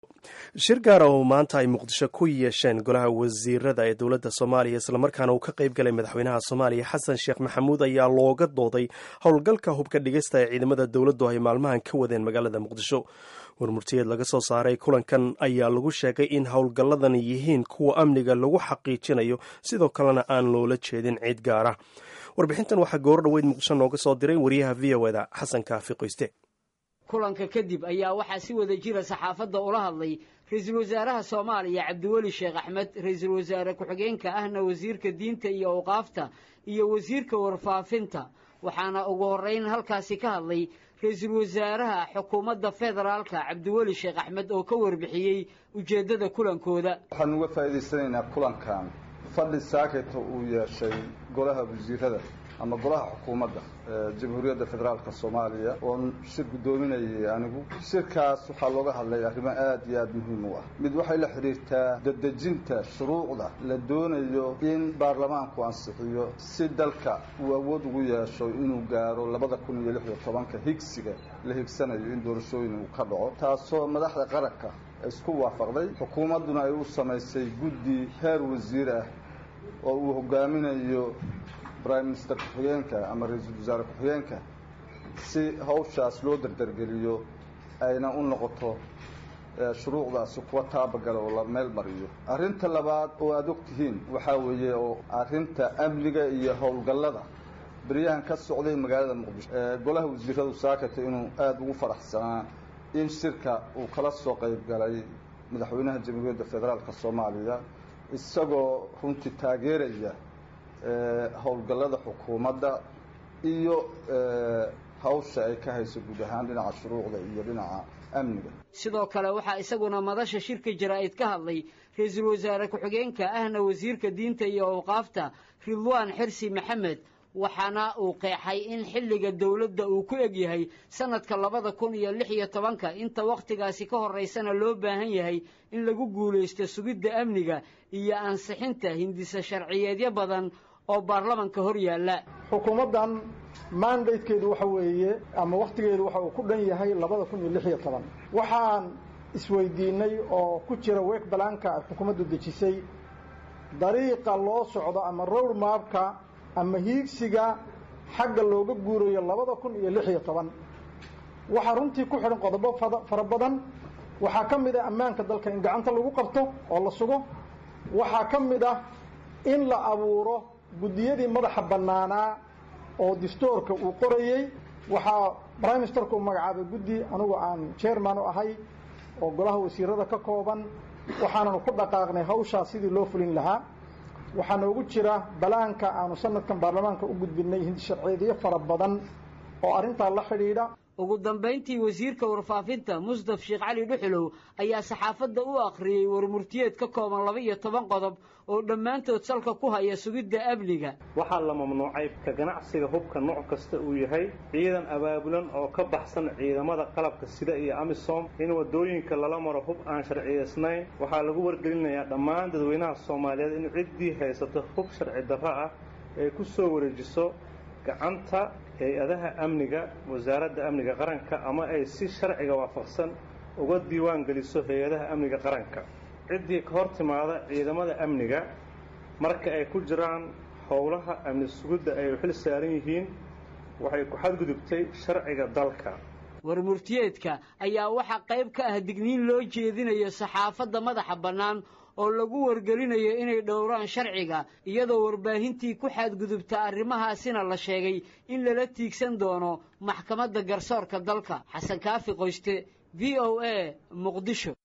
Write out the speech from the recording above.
shir gaara oo maanta ay muqdisho ku yeesheen golaha wasiirada ee dowladda soomaaliya islamarkaana uu ka qayb galay madaxweynaha soomaaliya xasan sheekh maxamuud ayaa looga dooday howlgalka hubka dhigista ee ciidamada dowladdu ay maalmahan ka wadeen magaalada muqdisho warmurtiyeed laga soo saaray kulankan ayaa lagu sheegay in howlgalladan yihiin kuwa amniga lagu xaqiijinayo sidoo kalena aan loola jeedin cid gaara warbixintan waxaa goor dhoweyd muqdisho nooga soo diray wariyaha v o eda xasan kaafi qoyste kulanka kadib ayaa waxaa si wada jira saxaafadda ula hadlay ra-iisul wasaaraha soomaaliya cabdiweli sheekh axmed ra-iisul wasaare ku-xigeenka ahna wasiirka diinta iyo awqaafta iyo wasiirka warfaafinta waxaana ugu horrayn halkaasi ka hadlay ra-iisul wasaaraha xukuumadda federaalka cabdiweli sheekh axmed oo ka warbixiyey ujeeddada kulankooda waxaan uga faa'iidaysanaynaa kulankan fadhi saaketa uu yeeshay golaha wasiirada ama golaha xukuumadda jamhuuriyadda federaalka soomaaliya oon shir guddoominayay anigu shirkaas waxaa looga hadlay arrimo aad iyo aad muhiim u ah mid waxay la xidhiirtaa dadejinta shuruucda la doonayo in baarlamaanku ansixiyo si dalka uu awood ugu yeesho inuu gaaro labada kun iyo lix iyo tobanka higsiga la higsanayo in doorashooyin uu ka dhaco taasoo madaxda qaranka isku waafaqday xukuumadduna ay u samaysay guddi heer wasiir ah oo uu hogaaminayo prime minister ku-xigeenka ama ra-iisul wasaare ku-xigeenka si hawshaas loo dardargeliyo ayna u noqoto shuruucdaasi kuwa taabagala oo la meel mariyo arrinta labaad oo aada og tihiin waxaa weeye oo arrinta amniga iyo howlgallada beryahan ka socday magaalada muqdisho golaha wasiiradu saakata inuu aada ugu faraxsanaa in shirka uu kala soo qayb galay madaxweynaha jamhuuriyadda federaalka soomaaliya isagoo runtii taageeraya howlgallada xukuumadda iyo hawsha ay ka hayso guud ahaan dhinaca shuruucda iyo dhinaca amniga sidoo kale waxaa isaguna madasha shirka jaraa'id ka hadlay ra-iisul wasaare ku-xigeenka ahna wasiirka diinta iyo awqaafta ridwaan xirsi maxamed waxaana uu qeexay in xilliga dowladda uu ku eg yahay sanadka labada kun iyo lix iyo tobanka inta wakhtigaasi ka horraysana loo baahan yahay in lagu guulaysto sugidda amniga iyo ansixinta hindisa sharciyeedyo badan oo baarlamanka hor yaalla xukuumaddan mandatekeedu waxa weeye ama wakhtigeedu waxa uu ku dhan yahay labada kun iyo lix iyo toban waxaan isweydiinay oo ku jira week balaanka ay xukuumaddu dejisay dariiqa loo socdo ama road maabka ama hiigsiga xagga looga guurayo labada kun iyo lix iyo toban waxaa runtii ku xidhan qodobo fara badan waxaa ka mid ah ammaanka dalka in gacanta lagu qabto oo la sugo waxaa ka mid ah in la abuuro guddiyadii madaxa bannaanaa oo distoorka uu qorayey waxaa prime ministerka u magacaabay guddi anugu aan chairman u ahay oo golaha wasiirada ka kooban waxaananu ku dhaqaaqnay hawshaa sidii loo fulin lahaa waxaa noogu jira balaanka aanu sanadkan baarlamaanka u gudbinay hindi sharciyeedyo fara badan oo arrintaa la xidhiidha ugu dambayntii wasiirka warfaafinta musdaf sheekh cali dhuxulow ayaa saxaafadda u akhriyey warmurtiyeed ka kooban laba iyo toban qodob oo dhammaantood salka ku haya sugidda amniga waxaa la mamnuucay ka ganacsiga hubka nooc kasta uu yahay ciidan abaabulan oo ka baxsan ciidamada qalabka sida iyo amisom in waddooyinka lala maro hub aan sharciyaysnayn waxaa lagu wargelinayaa dhammaan dadweynaha soomaaliyeed in ciddii haysato hub sharci darro ah ay ku soo wareejiso gacanta hay-adaha amniga wasaaradda amniga qaranka ama ay si sharciga waafaqsan uga diiwaan geliso hay-adaha amniga qaranka ciddii ka hor timaada ciidamada amniga marka ay ku jiraan howlaha amni sugidda ay xil saaran yihiin waxay ku xadgudubtay sharciga dalka warmurtiyeedka ayaa waxaa qayb ka ah digniin loo jeedinayo saxaafadda madaxa bannaan oo lagu wargelinayo inay dhowraan sharciga iyadoo warbaahintii ku xadgudubta arrimahaasina la sheegay in lala tiigsan doono maxkamadda garsoorka dalka xasan kaafi qoyste v o a muqdisho